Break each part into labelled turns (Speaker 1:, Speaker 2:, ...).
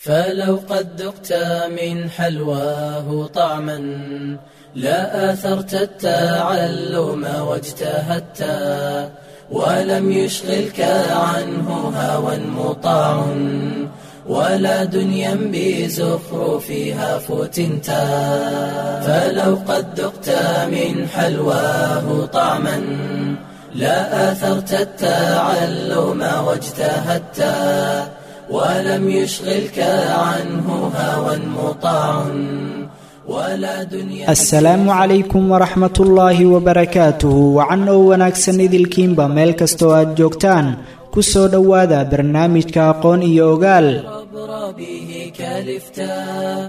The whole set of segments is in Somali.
Speaker 1: فلو قد ذقت من حلواه طعما لا آثرت التعلم واجتهدت ولم يشغلك عنه هوى مطاع ولا دنيا بزخرفها فتنتا فلو قد ذقت من حلواه طعما لا آثرت التعلم واجتهدت ولم يشغلك عنه هوى مطاع ولا دنيا
Speaker 2: asalaamu calaykum waraxmat ullaahi wabarakaatuhu wacan oo wanaagsan idilkiinba meel kastoo aad joogtaan ku soo dhowaada barnaamijka aqoon iyo ogaal
Speaker 1: عبر به كالفتا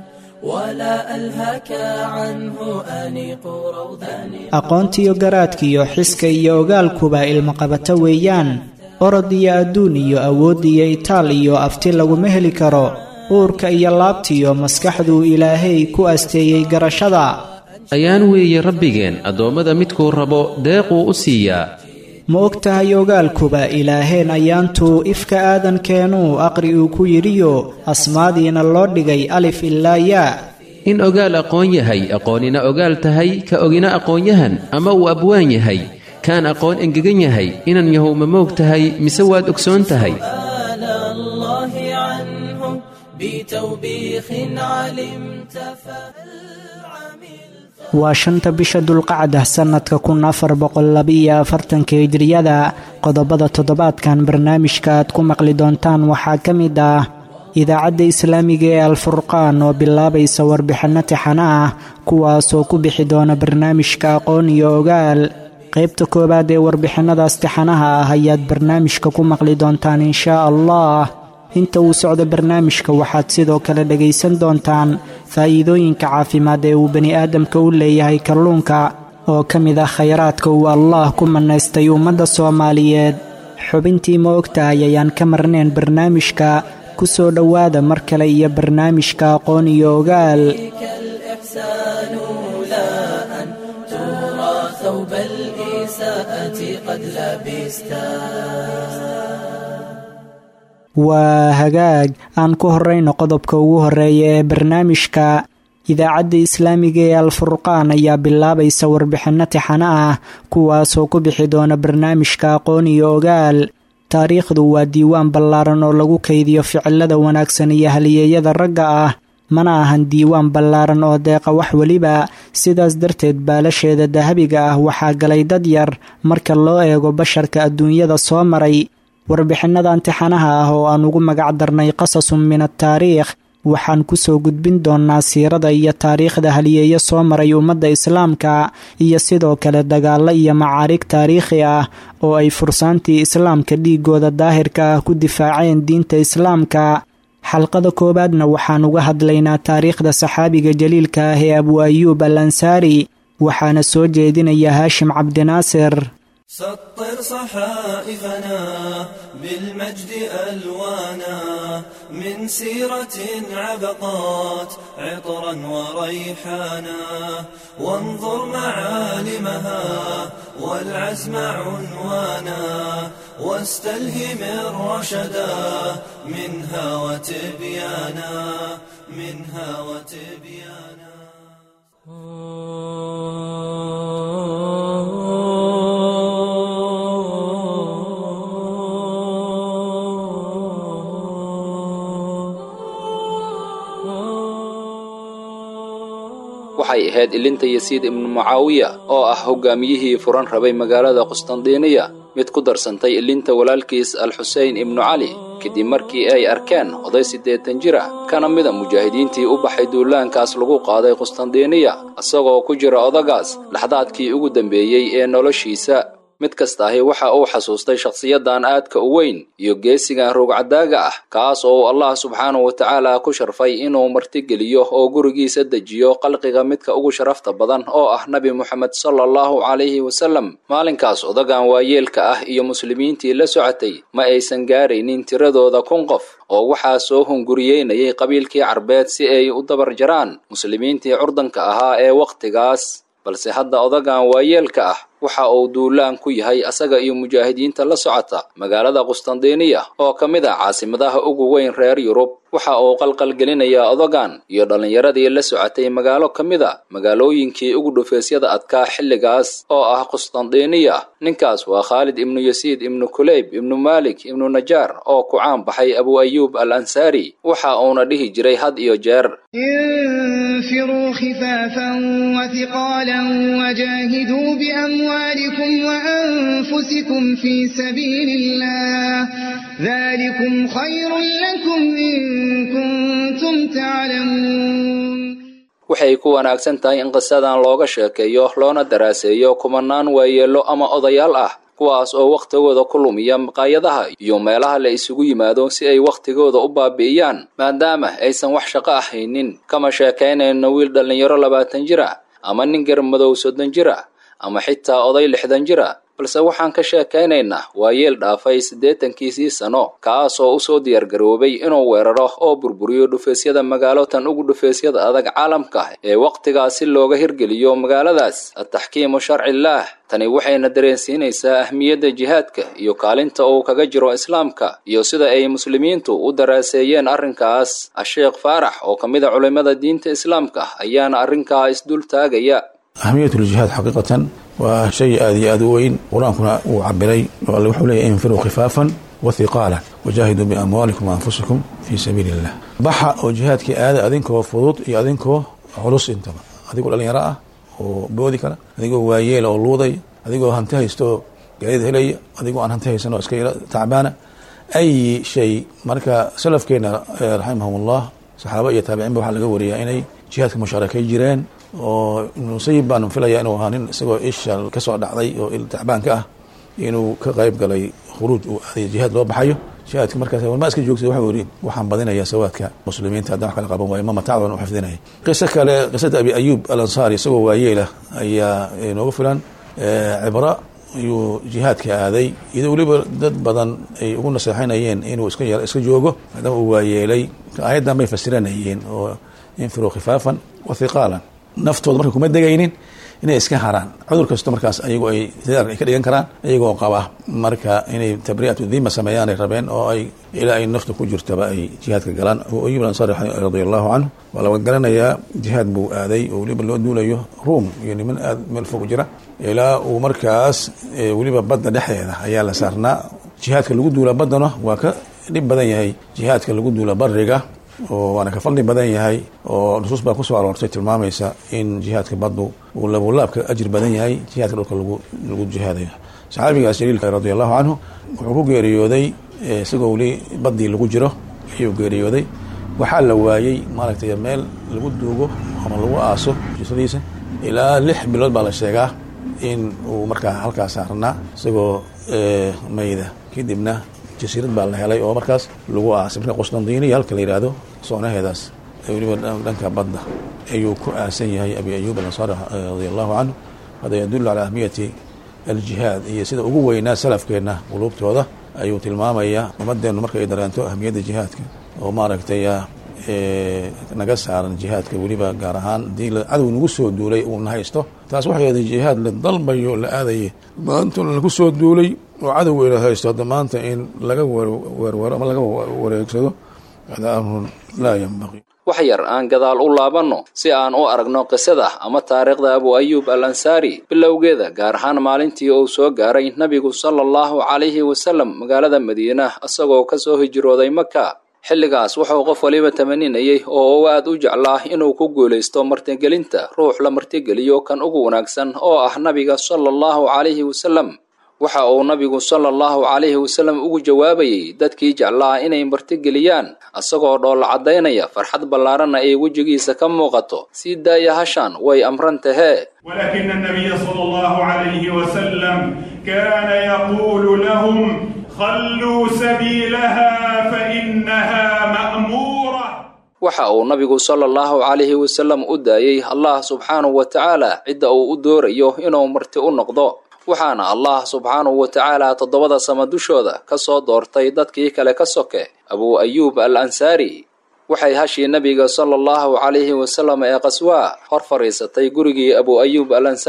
Speaker 1: ولا ألهك عنه أنيق روضان
Speaker 2: aqoontiyo garaadkiyo xiska iyo ogaalkuba ilmaqabato weeyaan orod iyo adduun iyo awood iyo itaal iyo afti laguma heli karo uurka iyo laabtiyo maskaxduu ilaahay ku asteeyey garashada
Speaker 3: ayaan weeye rabbigeen addoommada midkuu rabo deequu u siiyaa
Speaker 2: ma og tahay ogaalkuba ilaaheen ayaantuu ifka aadankeenuu aqri uu ku yidhiyo asmaadiina loo dhigay alif ilaa yaa
Speaker 3: in ogaal aqoon yahay aqoonina ogaal tahay ka ogina aqoonyahan ama uu abwaan yahay kaan aqoon engegan yahay inan yahow ma moog tahay mise waad ogsoon tahay
Speaker 1: آل الله عنه بتوبيخ علمت فهل عملت
Speaker 2: waa shanta bisha dulqacda sannadka kun afar boqollabiiyo afartanka hijriyada qodobada toddobaadkan barnaamijka aad ku maqli doontaan waxaa ka mid ah idaacadda islaamiga ee alfurqaan oo bilaabaysa warbixinno tixano ah kuwaasoo ku bixi doona barnaamijka aqoon iyo ogaal qaybta koowaad ee warbixinadaas tixanaha ah ayaad barnaamijka ku maqli doontaan inshaa allah inta uu socdo barnaamijka waxaad sidoo kale dhegaysan doontaan faa'iidooyinka caafimaad ee uu bani aadamka u leeyahay kalluunka oo ka mid ah khayraadka uu allaah ku mannaystay ummadda soomaaliyeed xubintii ma ogtahay ayaan ka marnayn barnaamijka ku soo dhowaada mar kale iyo barnaamijka aqoon iyo ogaal
Speaker 1: بك الإحسان لا أن ترى ثوب الإساءة قد لبستا
Speaker 2: waa hagaag aan ku horrayno qodobka ugu horreeya ee barnaamijka idaacadda islaamiga ee alfurqaan ayaa bilaabaysa warbixinno tixano ah kuwaasoo ku bixi doona barnaamijka aqoon iyo ogaal taariikhdu waa diiwaan ballaaran oo lagu kaydiyo ficilada wanaagsan iyo haliyeeyada ragga ah mana ahan diiwaan ballaaran oo deeqa wax weliba sidaas darteed baalasheeda dahabiga ah waxaa galay dad yar marka loo eego basharka adduunyada soo maray warbixinada imtixaanaha ah oo aan ugu magac darnay qasasun min ataariikh waxaan kusoo gudbin doonaa siirada iyo taariikhda haliyeeyo soo maray ummadda islaamka iyo sidoo kale dagaallo iyo macaarig taariikhi ah oo ay fursaantii islaamka dhiigooda daahirka ah ku difaaceen diinta islaamka xalqada koowaadna waxaan uga hadlaynaa taariikhda saxaabiga jaliilka ah ee abu ayuub al ansaari waxaana soo jeedinaya haashim cabdinaasir
Speaker 4: سطر صحائفنا بالمجد ألوانا من سيرة عبقات عطرا وريحانا وانظر معالمها والعزم عنوانا واستلهم الرشدا منها وتبيانا منها وتبيانا
Speaker 5: waxay ahayd ilinta yasiid ibnu mucaawiya oo ah hogaamiyihii furan rabay magaalada qustandiiniya mid ku darsantay ilinta walaalkiis alxuseyn ibnu cali kadib markii ay arkeen oday siddeetan jir ah kana mida mujaahidiintii u baxay duulaankaas lagu qaaday qustandiiniya isagoo ku jira odagaas dhaxdaadkii ugu dambeeyey ee noloshiisa mid kasta ahi waxa uu xasuustay shakhsiyadan aadka u weyn iyo geesigan roogcadaaga ah kaas oo uu allah subxaanahu wa tacaala ku sharfay inuu martigeliyo oo gurigiisa dejiyo qalqiga midka ugu sharafta badan oo ah nebi moxamed sala allahu calayhi wasallam maalinkaas odagan waayeelka ah iyo muslimiintii la socotay ma aysan gaaraynin tiradooda kun qof oo waxaa soo hunguriyeynayay qabiilkii carbeed si ay u dabar jaraan muslimiintii curdanka ahaa ee wakhtigaas balse hadda odagan waayeelka ah waxa uu duulaan ku yahay asaga iyo mujaahidiinta la socota magaalada qustandiniya oo ka mid ah caasimadaha ugu weyn reer yurub waxa uu qalqalgelinayaa odogan iyo dhallinyaradii la socotay magaalo ka mid a magaalooyinkii ugu dhufeesyada adkaa xilligaas oo ah qustandiniya ninkaas waa khaalid ibnu yasiid ibnu kuleyb ibnu maalik ibnu najaar oo ku caan baxay abu ayuub al ansaari waxa uuna dhihi jiray had iyo jeer
Speaker 6: انفروا خفافا وثقالا وجاهدوا بأموالكم وأنفسكم في سبيل الله ذلكم خير لكم إن كنتم تعلمون
Speaker 5: waxay ku wanaagsan tahay in qisadan looga sheekeeyo loona daraaseeyo kumanaan waayeello ama odayaal ah kuwaas oo wakhtigooda ku lumiya maqaayadaha iyo meelaha la isugu yimaado si ay wakhtigooda u baabi'iyaan maadaama aysan wax shaqo ah haynin kama sheekaynayno wiil dhallinyaro labaatan jir ah ama nin garmadow soddon jir ah ama xitaa oday lixdan jir ah balse waxaan ka sheekaynaynaa waa yeel dhaafay siddeetankiisii sano kaas oo usoo diyaargaroobay inuu weeraro oo burburiyo dhufeesyada magaalo tan ugu dhufeesyada adag caalamka ee wakhtigaas si looga hirgeliyo magaaladaas ataxkiimu sharcillaah tani waxayna dareensiinaysaa ahmiyadda jihaadka iyo kaalinta uu kaga jiro islaamka iyo sida ay muslimiintu u daraaseeyeen arrinkaas asheekh faarax oo ka mid a culimmada diinta islaamka ayaana arrinkaa isdul taagaya
Speaker 7: أهمية الجهاد حقيقة وشيء آدي أدوين قرآنكنا وعبري wuxuu leeyahy انفروا خفافا وثقالا وجاهدوا بأموالكم وأنفسكم في سبيل الله baxa oo jihaadkii aada adinkoo fudud iyo adinkoo culus intaba adigoo dhalinyaro ah oo boodi kara adigoo waayeel oo luuday adigoo hanti haysta oo gaadid helaya adigoo aan hanti haysan oo iska yaro tacbaana ay shay marka salafkeena raximahum ullah saxaaba iyo taabiciinba waxaa laga wariyaa inay jihaadka mushaarakay jireen oo musayib baan filaya inuu ahaa nin isagoo isha kasoo dhacday oo tacbaanka ah inuu ka qayb galay khuruuj uu aaday jihaad loo baxayo jihaadka markaas warmaa iska joogsa waxa yidhi waxaan badinayaa sawaadka muslimiinta haddaan wax kala qaban waayo ma matacdan u xifdinaya qiso kale qisada abi ayuub al ansaari isagoo waayeela ayaa nooga filan cibra ayuu jihaadka aaday iyadoo weliba dad badan ay ugu naseexanayeen inuu iska iska joogo maadaama uu waayeelay aayaddan bay fasiranayeen oo infiruu khifaafan wa hiqaalan naftooda marka kuma degaynin inay iska haraan cudur kasto markaas ayagu ay sidaar ay ka dhigan karaan ayagoo qaba marka inay tabri'atu dhima sameeyaan ay rabeen oo ay ilaa ay nafta ku jirtaba ay jihaadka galaan abu ayub ansari radia allahu canhu waa laga garanayaa jihaad buu aaday oo weliba loo duulayo ruom iyo niman aad meel fog jira ilaa uu markaas weliba badda dhexdeeda ayaa la saarnaa jihaadka lagu duula baddana waa ka dhib badan yahay jihaadka lagu duula bariga oo waana ka fadli badan yahay oo nusuus baa kusoo aroortay tilmaamaysa in jihaadka baddu uu labulaabka ajir badan yahay jihaadka dhulka lagu lagu jihaadayo saxaabigaas jaliilka radia allahu canhu wuxuu ku geeriyooday isagoo weli baddii lagu jiro ayuu geeriyooday waxaa la waayey maaragtay meel lagu duugo ama lagu aaso jisadiisa ilaa lix bilood baa la sheegaa in uu markaa halkaas saarnaa isagoo mayda kadibna jasiirad baa la helay oo markaas lagu aasay marka qustandiniya halka la yihahdo soonaheedaas weliba dhanka badda ayuu ku aasan yahay abi ayub alansaari radia allahu canhu hada yadulu calaa ahmiyati aljihaad iyo sida ugu weynaa salafkeenna quluubtooda ayuu tilmaamayaa ummadeennu marka ay dareento ahmiyadda jihaadka oo maaragtay naga saaran jihaadka weliba gaar ahaan hadii cadow nagu soo duulay uuna haysto taas waxay aday jihaad la dalbayo la aadayay maanta lagu soo duulay oo cadow ila haysto hadda maanta in laga weerwero ama laga wareegsado hada amrun laa yanbaqi
Speaker 5: wax yar aan gadaal u laabanno si aan u aragno qisada ama taariikhda abu ayuub al ansaari bilowgeeda gaar ahaan maalintii uu soo gaaray nebigu sala allahu calayhi wasalam magaalada madiina isagoo ka soo hijrooday maka xilligaas wuxuu qof waliba tamaninayay oo uu aad u jeclaa inuu ku guulaysto martigelinta ruux la martigeliyo kan ugu wanaagsan oo ah nabiga sala allahu calayhi wasalam waxa uu nabigu sala allahu calayhi wasalam ugu jawaabayey dadkii jeclaa inay martigeliyaan isagoo dhoolla caddaynaya farxad ballaaranna ay wejigiisa ka muuqato sii daaya hashaan way amran tahee
Speaker 8: ولكن النبي صلى الله عليه وسلم كان يقول لهم خلوا سبيلها فإنها مأمورة
Speaker 5: waxa uu nabigu sala allahu calayhi wasalam u daayey allah subxaanahu wa tacaala cidda uu u doorayo inuu marti u noqdo waxaana allah subxaanahu wa tacaala toddobada sama dushooda ka soo doortay dadkii kale ka soke abuu ayuub al ansaari waxay hashii nebiga sala allahu calayhi wasalam ee qaswaa hor fadhiisatay gurigii abuu ayuub al ansaari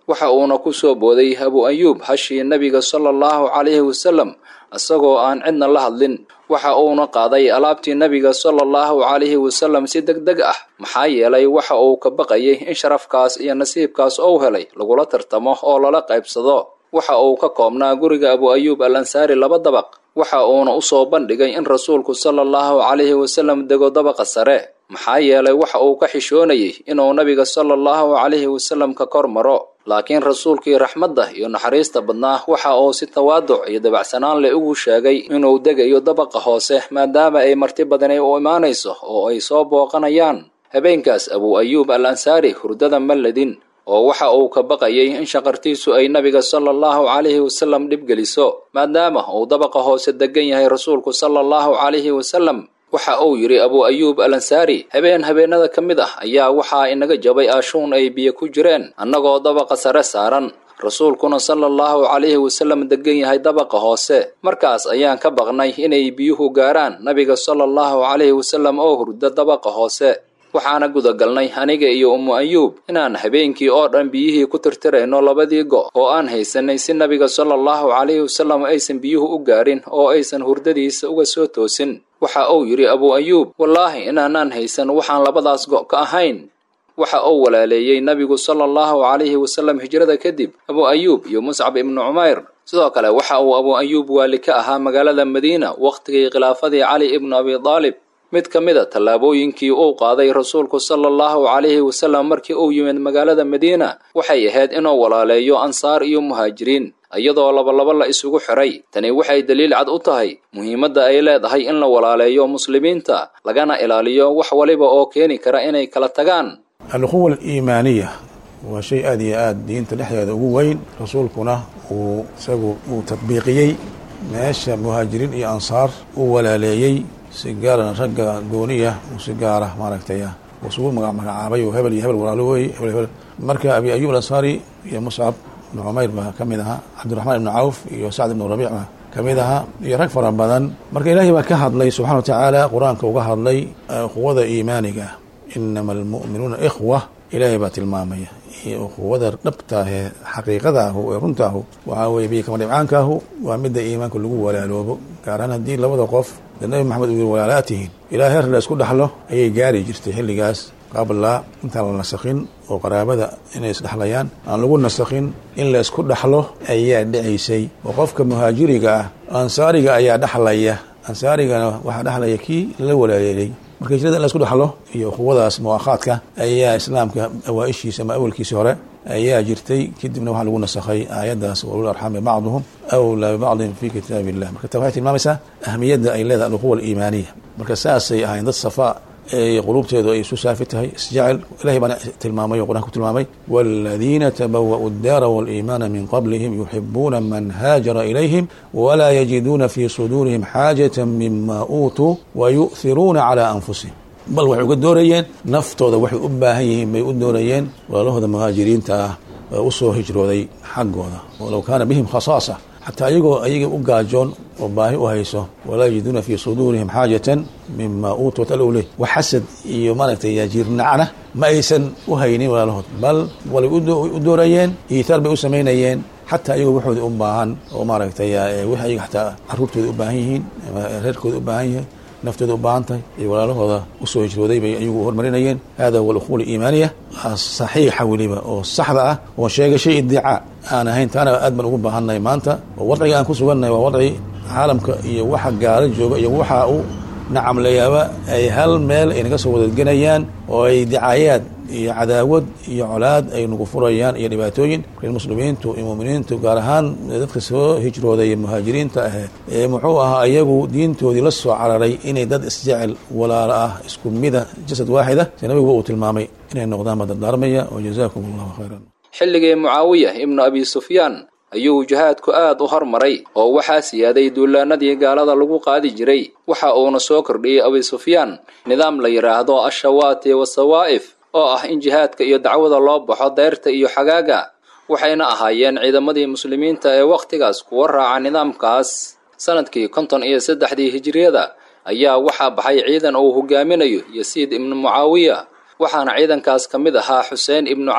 Speaker 5: waxa uuna ku soo booday abu ayuub hashii nebiga sala allahu calayhi wasalam isagoo aan cidna la hadlin waxa uuna qaaday alaabtii nebiga sala allahu calayhi wasalam si deg deg ah maxaa yeelay waxa uu ka baqayay in sharafkaas iyo nasiibkaas ou helay lagula tartamo oo lala qaybsado waxa uu ka koobnaa guriga abu ayuub al ansaari laba dabaq waxa uuna u soo bandhigay in rasuulku sala allahu calayhi wasalam dego dabaqa sare maxaa yeelay waxa uu ka xishoonayay inuu nabiga sala allahu calayhi wasalam ka kor maro laakiin rasuulkii raxmadda iyo naxariista badnaa waxa uu si tawaaduc iyo dabacsanaan leh ugu sheegay inuu degayo dabaqa hoose maadaama ay marti badani u imaanayso oo ay soo booqanayaan habeenkaas abu ayuub al ansaari hurdada malladin oo waxa uu ka baqayay in shaqartiisu ay nabiga sala allahu calayhi wasalam dhib geliso maadaama uu dabaqa hoose degan yahay rasuulku sala allahu calayhi wasalam waxa uu yidhi abu ayuub al ansaari habeen habeenada ka mid ah ayaa waxaa inaga jabay aashuun ay biyo ku jireen annagoo dabaqa sare saaran rasuulkuna sala allahu calayhi wasalam degan yahay dabaqa hoose markaas ayaan ka baqnay inay biyuhu gaaraan nabiga sala allahu calayhi wasalam oo hurda dabaqa hoose waxaana gudagalnay aniga iyo ummu ayuub inaan habeenkii oo dhan biyihii ku tirtirayno labadii go' oo aan haysanay si nabiga sala allahu calayhi wasalam aysan biyuhu u gaarin oo aysan hurdadiisa uga soo toosin waxa uu yidhi abu ayuub wallaahi inaanaan haysan waxaan labadaas go' ka ahayn waxa uu walaaleeyey nabigu sala allahu calayhi wasalam hijrada kadib abu ayuub iyo muscab ibnu cumayr sidoo kale waxa uu abu ayuub waali ka ahaa magaalada madiina wakhtigii khilaafadii cali ibnu abi daalib mid ka mid a tallaabooyinkii uu qaaday rasuulku sala allahu calayhi wasalam markii uu yimid magaalada madiina waxay ahayd inuu walaaleeyo ansaar iyo muhaajiriin iyadoo labalaba la isugu xiray tani waxay daliil cad u tahay muhiimadda ay leedahay in la walaaleeyo muslimiinta lagana ilaaliyo wax waliba oo keeni kara inay kala tagaan
Speaker 7: alquwa aliimaaniya waa shay aad iyo aad diinta dhexdeeda ugu weyn rasuulkuna uu isagu uu tadbiiqiyey meesha muhaajiriin iyo ansaar uu walaaleeyey si gaarana ragga gooniya uu si gaara maaragtay isugu magacaabay oo hebel iyo hebel walaalo wey hebel hebel marka abi ayub alansaari iyo muscab ibnu cumayr baa ka mid ahaa cabdiraxmaan ibnu cawf iyo sacd ibnu rabiic baa ka mid ahaa iyo rag fara badan marka ilaahay baa ka hadlay subxana wa tacaala qur-aanka uga hadlay quwada iimaaniga inama almu'minuuna ikhwa ilaahay baa tilmaamaya quwada dhabtaahee xaqiiqadaahu ee runtaahu waxaa weye biyo kama dhibcaankaahu waa midda iimaanka lagu walaaloobo gaar ahaan haddii labada qof dee nabi maxamed uu yiri walaalaa tihiin ilaa heer la isku dhaxlo ayay gaari jirtay xilligaas qabla intaan la nasakhin oo qaraabada inay isdhexlayaan aan lagu nasakhin in la isku dhaxlo ayaa dhacaysay oo qofka muhaajiriga ah ansaariga ayaa dhexlaya ansaarigana waxaa dhexlaya kii lala walaaleelay marka hijrada in la isku dhaxlo iyo quwadaas muwaakhaadka ayaa islaamka awaa-ishiisa ama awalkiisii hore ayaa jirtay kadibna waxaa lagu nasakhay aayaddaas walul arxami bacduhum awlaa bibacdin fi kitaabi illah marka ta waxay tilmaamaysaa ahmiyadda ay leedahay alquwa aliimaaniya marka saasay ahayn dad safaa ee quluubteedu ay isu saafi tahay isjecel ilahay baana tilmaamay oo qur'anka ku tilmaamay waaladiina tabawa'u addaara waaliimaana min qablihim yuxibuuna man haajara ilayhim walaa yajiduuna fii suduurihim xaajata mima uutuu wayu'hiruuna calaa anfusihim bal waxay uga doorayeen naftooda waxay u baahan yihiin bay u doorayeen walaalahooda muhaajiriinta ah oo u soo hijrooday xaggooda walow kaana bihim khasaasa xataa iyagoo ayaga u gaajoon oo baahi u hayso walaa yajiduuna fii suduurihim xaajatan mima uutuu tal leh wax xasad iyo maaragtay yajiirnacna ma aysan u haynin walaalahood bal walay u doorayeen iitaar bay u samaynayeen xataa iyagoo waxooda u baahan oo maaragtay wix ayaga xataa caruurtooda u baahan yihiin reerkooda u baahan yahay naftooda u baahan tahay iyo walaalahooda usoo hijrooday bay ayagu hormarinayeen hada huwa alquwa aliimaaniya saxiixa weliba oo saxda ah oo sheega shay idicaa aan ahayn taana aad baan ugu baahannahay maanta oo wadciga aan ku sugannahay waa wadci caalamka iyo waxa gaalo jooga iyo waxa u nacamlayaaba ay hal meel ay naga soo wadadgenayaan oo ay dicaayaad iyo cadaawad iyo colaad ay nagu furayaan iyo dhibaatooyin marka muslimiintu iyo muuminiintu gaar ahaan dadka soo hijrooday muhaajiriinta ahee ee muxuu ahaa iyagu diintoodii la soo cararay inay dad isjecel walaalo ah isku mida jasad waaxida si nabigu uu tilmaamay inay noqdaan baa dardaarmaya oo jazaakum allahu khayran
Speaker 5: xilligii mucaawiya ibnu abi sufyaan ayuu jihaadku aad u hormaray oo waxaa siyaaday duulaanadii gaalada lagu qaadi jiray waxa uuna soo kordhiyey abi sufyaan nidaam la yidhaahdo ashawaati wasawaa'if oo ah in jihaadka iyo dacwada loo baxo deyrta iyo xagaaga waxayna ahaayeen ciidamadii muslimiinta ee wakhtigaas kuwa raaca nidaamkaas sanadkii konton iyo saddexdii hijiriyada ayaa waxaa baxay ciidan uu hogaaminayo yasiid ibnu mucaawiya waxaana ciidankaas ka mid ahaa xuseen ibnu cali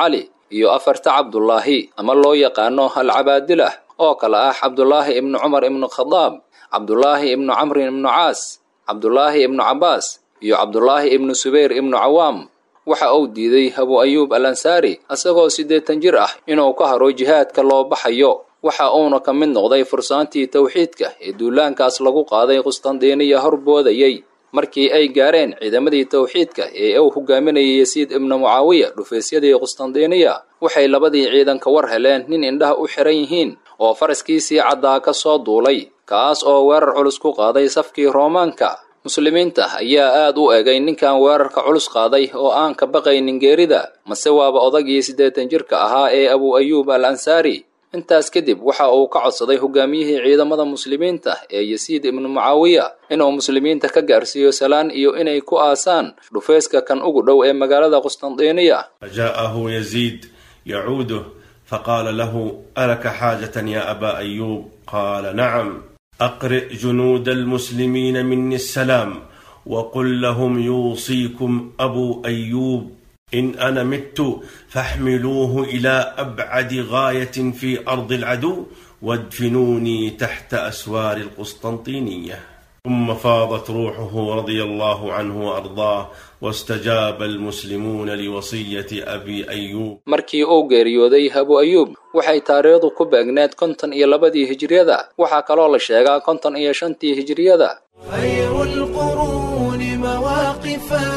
Speaker 5: iyo afarta cabdulaahi ama loo yaqaano alcabaadilah oo kale ah cabdulaahi ibnu cumar ibnu khadaab cabdulaahi ibnu camrin ibnu caas cabdulaahi ibnu cabbaas iyo cabdulaahi ibnu subayr ibnu cawaam waxa uu diiday abu ayuub al ansaari isagoo siddeetan jir ah inuu ka haro jihaadka loo baxayo waxa uuna ka mid noqday fursaantii towxiidka ee duulaankaas lagu qaaday qustandiiniya horboodayey markii ay gaareen ciidamadii towxiidka ee uu hogaaminayay yasiid ibnu mucaawiya dhufaysyadii qustandiiniya waxay labadii ciidan ka war heleen nin indhaha u xiran yihiin oo faraskiisii caddaa ka soo duulay kaas oo weerar culus ku qaaday safkii roomaanka muslimiinta ayaa aad u egay ninkan weerarka culus qaaday oo aan ka baqaynin geerida mase waaba odagii siddeetan jirka ahaa ee abu ayuub al ansaari intaas kadib waxa uu ka codsaday hogaamiyihii ciidamada muslimiinta ee yasiid ibnu mucaawiya inuu muslimiinta ka gaarsiiyo salaan iyo inay ku aasaan dhufayska kan ugu dhow ee magaalada qustandiiniya
Speaker 9: فجاءه يزيد يعوده فقال له ألك حاجة يا أبا أيوب قال نعم أقرئ جنود المسلمين مني السلام وقل لهم يوصيكم أبو أيوب إن أنا مت فاحملوه إلى أبعد غاية في أرض العدو وادفنوني تحت أسوار القسطنطينية ثم فاضت روحه رضي الله عنه وأرضاه واستجاب المسلمون لوصية أبي أيوب
Speaker 5: markii uu geeriyooday abu ayuub waxay taariikhdu ku beegneed konton iyo labadii hijriyada waxaa kaloo la sheegaa konton iyo shantii hijriyada
Speaker 1: خير القرون مواقفا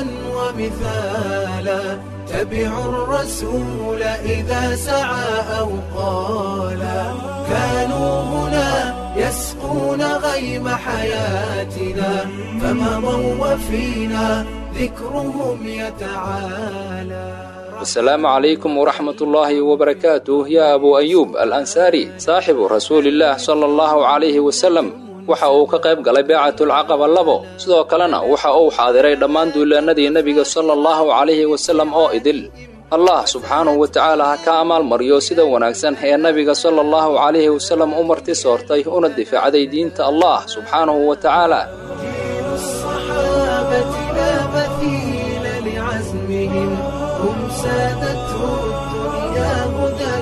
Speaker 1: ومثالا تبعوا الرسول إذا سعى أو قالا كانوا هنا يسقون غيم حياتنا فمضوا وفينا ذكرهم يتعالى
Speaker 5: wasalaamu calaykum waraxmat ullaahi wabarakaatuh yaa abu ayuub al ansaari saaxibu rasuulillaah sala allahu calayhi wasalam waxa uu ka qayb galay beecatulcaqaba labo sidoo kalena waxa uu xaadiray dhammaan duulaanadii nebiga sala allahu calayhi wasalam oo idil allah subxaanahu wa tacaala ha ka amaalmariyo sida wanaagsan ee nebiga sala allahu calayhi wasalam u marti soortay una difaacday diinta allah subxaanahu wa tacaala
Speaker 1: الصحابة لا مثيل لعزمهم هم سادته الدنيا هدى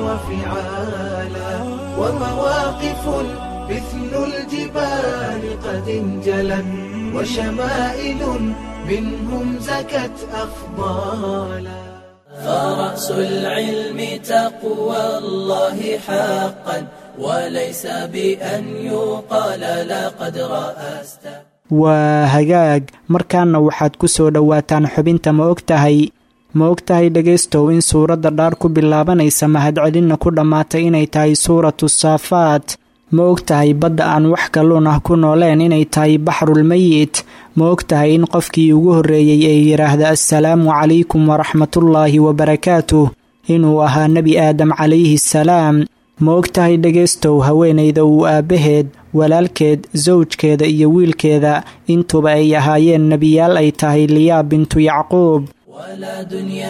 Speaker 1: وفعالا ومواقف مثل الجبال قد انجلت وشمائل منهم زكت أفضالا فرأس العلم تقوى الله حقا وليس بأن يقال لقد رأست
Speaker 2: waa hagaag markaana waxaad ku soo dhowaataan xubinta ma og tahay ma og tahay dhegaystow in suuradda dhaar ku bilaabanaysa mahadcelinna ku dhammaatay inay tahay suuratu saafaat ma og tahay badda aan wax kalluun ah ku nooleen inay tahay baxrulmeyit ma og tahay in qofkii ugu horreeyey ee yidhaahda assalaamu calaykum waraxmatullaahi wabarakaatuh inuu ahaa nebi aadam calayhi salaam ma og tahay dhegaystow haweenayda uu aabbaheed walaalkeed sawjkeeda iyo wiilkeeda intuba ay ahaayeen nebiyaal ay tahay liyaa bintu yacquub
Speaker 1: ولا دنيا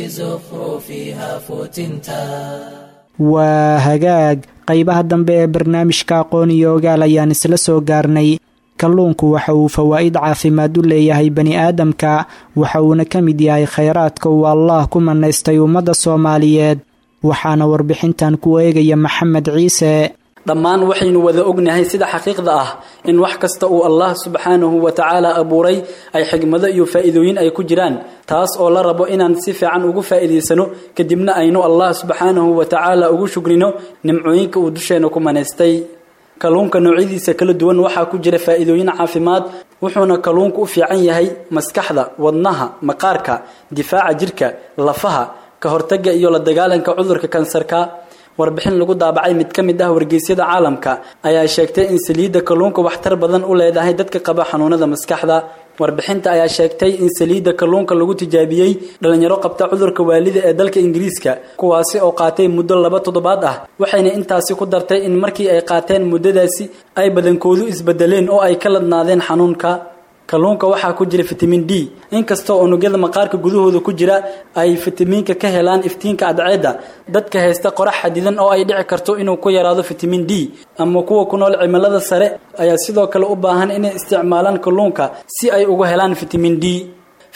Speaker 1: بزخرفها فتنتا
Speaker 2: waa hagaag qaybaha dambe ee barnaamijka aqoon iyo ogaal ayaan isla soo gaarnay kalluunku waxa uu fawaa'id caafimaad u leeyahay bani aadamka waxa uuna ka mid yahay khayraadka uu allaah ku manaystay ummadda soomaaliyeed waxaana warbixintan ku eegaya maxamed ciise
Speaker 10: dhammaan waxaynu wada ognahay sida xaqiiqda ah in wax kasta uu allah subxaanahu wa tacaala abuuray ay xigmado iyo faa'iidooyin ay ku jiraan taas oo la rabo inaan si fiican ugu faa'iidaysano kadibna aynu allah subxaanahu wa tacaala ugu shugrino nimcooyinka uu dusheena ku manaystay kalluunka noocyadiisa kala duwan waxaa ku jira faa'iidooyin caafimaad wuxuuna kalluunku u fiican yahay maskaxda wadnaha maqaarka difaaca jirka lafaha ka hortagga iyo la dagaalanka cudurka kansarka warbixin lagu daabacay mid ka mid ah wargeysyada caalamka ayaa sheegtay in saliidda kalluunka waxtar badan u leedahay dadka qaba xanuunada maskaxda warbixinta ayaa sheegtay in saliidda kalluunka lagu tijaabiyey dhalinyaro qabta cudurka waalida ee dalka ingiriiska kuwaasi oo qaatay muddo laba toddobaad ah waxayna intaasi ku dartay in markii ay qaateen muddadaasi ay badankoodu isbedeleen oo ay ka ladnaadeen xanuunka kalluunka waxaa ku jira fitamiin d inkastoo unugyada maqaarka gudahooda ku jira ay fitamiinka ka helaan iftiinka cadceedda dadka haysta qorax xadidan oo ay dhici karto inuu ku yaraado fitamiin d ama kuwa ku nool cimilada sare ayaa sidoo kale u baahan inay isticmaalaan kalluunka si ay uga helaan fitamiin d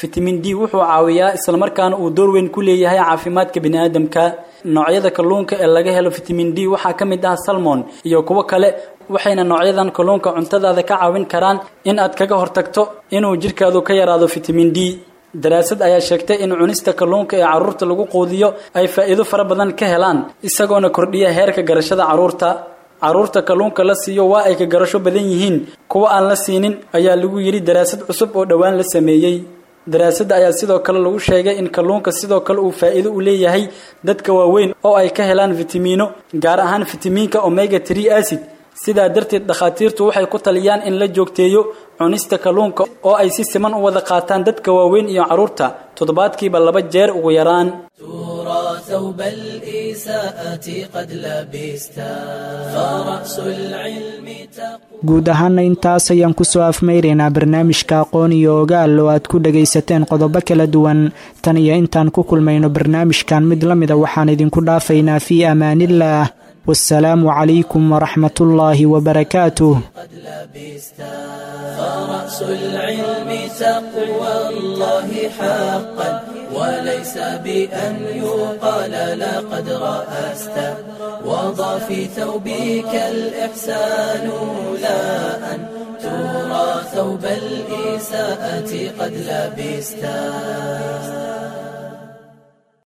Speaker 10: fitamin d wuxuu caawiyaa islamarkaana uu door weyn ku leeyahay caafimaadka biniaadamka noocyada kalluunka ee laga helo fitamin d waxaa ka mid ah salmon iyo kuwo kale waxayna noocyadan kalluunka cuntadaada ka caawin karaan in aad kaga hortagto inuu jidhkaadu ka yaraado fitamin d daraasad ayaa sheegtay in cunista kalluunka ee carruurta lagu quudiyo ay faa'iido fara badan ka helaan isagoona kordhiya heerka garashada carruurta carruurta kalluunka la siiyo waa ay ka garasho badan yihiin kuwa aan la siinin ayaa lagu yidhi daraasad cusub oo dhowaan la sameeyey daraasadda ayaa sidoo kale lagu sheegay in kalluunka sidoo kale uu faa'iido u leeyahay dadka waaweyn oo ay ka helaan fitamiino gaar ahaan fitamiinka omega tree acid sidaa darteed dhakhaatiirtu waxay ku taliyaan in la joogteeyo cunista kalluunka oo ay si siman u wada qaataan dadka waaweyn iyo carruurta toddobaadkiiba laba jeer ugu yaraan
Speaker 1: ترى ثوب الإساءة قد لبستا فرأس العلم تقوى
Speaker 2: guud ahaana intaas ayaan kusoo afmayraynaa barnaamijka aqoon iyo ogaal oo aad ku dhagaysateen qodobo kala duwan tan iyo intaan ku kulmayno barnaamijkan mid la mida waxaan idinku dhaafaynaa fii amaaniillaah wasalaamu calaykum waraxmatullaahi wabarakaatuh
Speaker 1: قد لبستا فرأس العلم تقوى الله حقا وليس بأن يقال لقد رأست وضع في ثوبك الإحسان لا أن ترى ثوب الإساءة قد لبستا